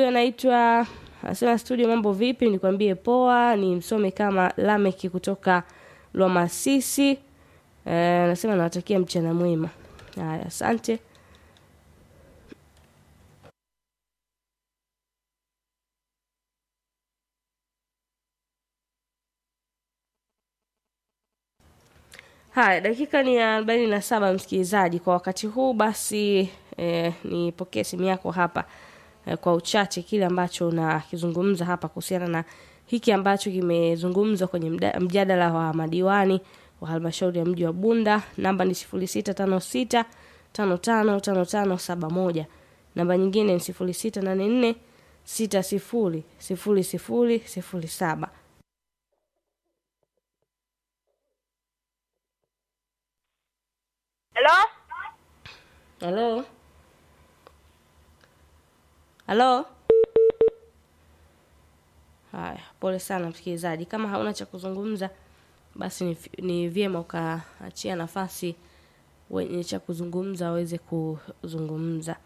huyu anaitwa anasema studio, mambo vipi? Nikwambie poa. Ni msome kama Lameki kutoka Lwamasisi. Eh, anasema nawatakia mchana mwema. Haya, asante. Haya, dakika ni ya arobaini na saba msikilizaji. Kwa wakati huu basi eh, nipokee simu yako hapa eh, kwa uchache kile ambacho unakizungumza hapa kuhusiana na hiki ambacho kimezungumzwa kwenye mda- mjadala wa madiwani wa halmashauri ya mji wa Bunda. Namba ni sifuri sita tano sita tano tano tano tano saba moja. Namba nyingine ni sifuri sita nane nne sita sifuri sifuri sifuri sifuri saba. Halo? Halo, halo. Haya, pole sana msikilizaji, kama hauna cha kuzungumza basi ni, ni vyema ukaachia nafasi wenye cha kuzungumza waweze kuzungumza.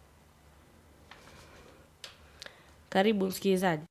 Karibu msikilizaji.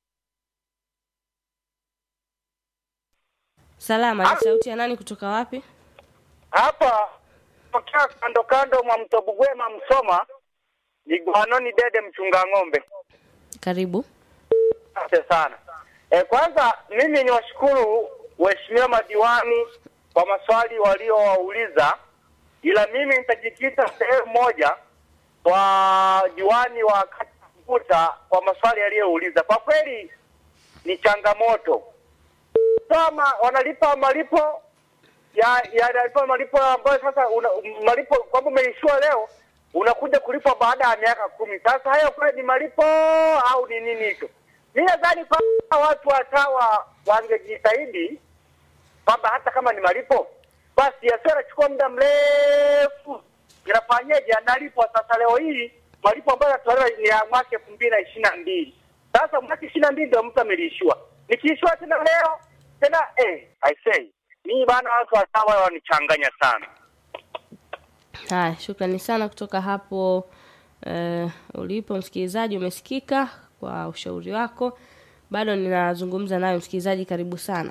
Salama, ni sauti ya nani kutoka wapi? hapa tokea kando kando mwa mto Bugwema Msoma, ni Gwanoni Dede mchunga ng'ombe. Karibu. Asante sana. E, kwanza mimi ni washukuru waheshimiwa madiwani kwa maswali waliowauliza, ila mimi nitajikita sehemu moja kwa diwani wa kata Mkuta kwa maswali aliyouliza. Kwa kweli ni changamoto kama wanalipa malipo ya yanalipa malipo ambayo sasa una, malipo kwamba umeishiwa leo unakuja kulipwa baada ya miaka kumi. Sasa hayo kweli ni malipo au ni nini hicho? Mi nadhani kwamba watu watawa wangejitahidi kwamba hata kama ni malipo basi yasiwe yanachukua muda mrefu. Inafanyeje? Analipwa sasa leo hii malipo ambayo yanatolewa ni ya mwaka elfu mbili na ishirini na mbili. Sasa mwaka ishirini na mbili ndio mtu amelishiwa, nikiishiwa tena leo tena eh, I say mimi bana, watu watawa wanichanganya sana. Haya, shukrani sana kutoka hapo eh, ulipo msikilizaji, umesikika kwa ushauri wako. Bado ninazungumza nayo msikilizaji, karibu sana.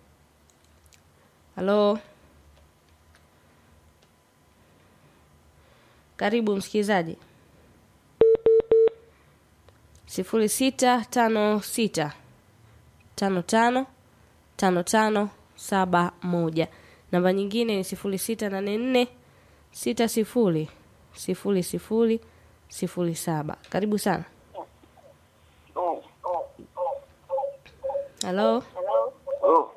Halo, karibu msikilizaji. sifuri sita tano sita tano tano tano tano saba moja. Namba nyingine ni sifuri sita nane nne sita sifuri sifuri sifuri sifuri saba. Karibu sana. Halo, Oh,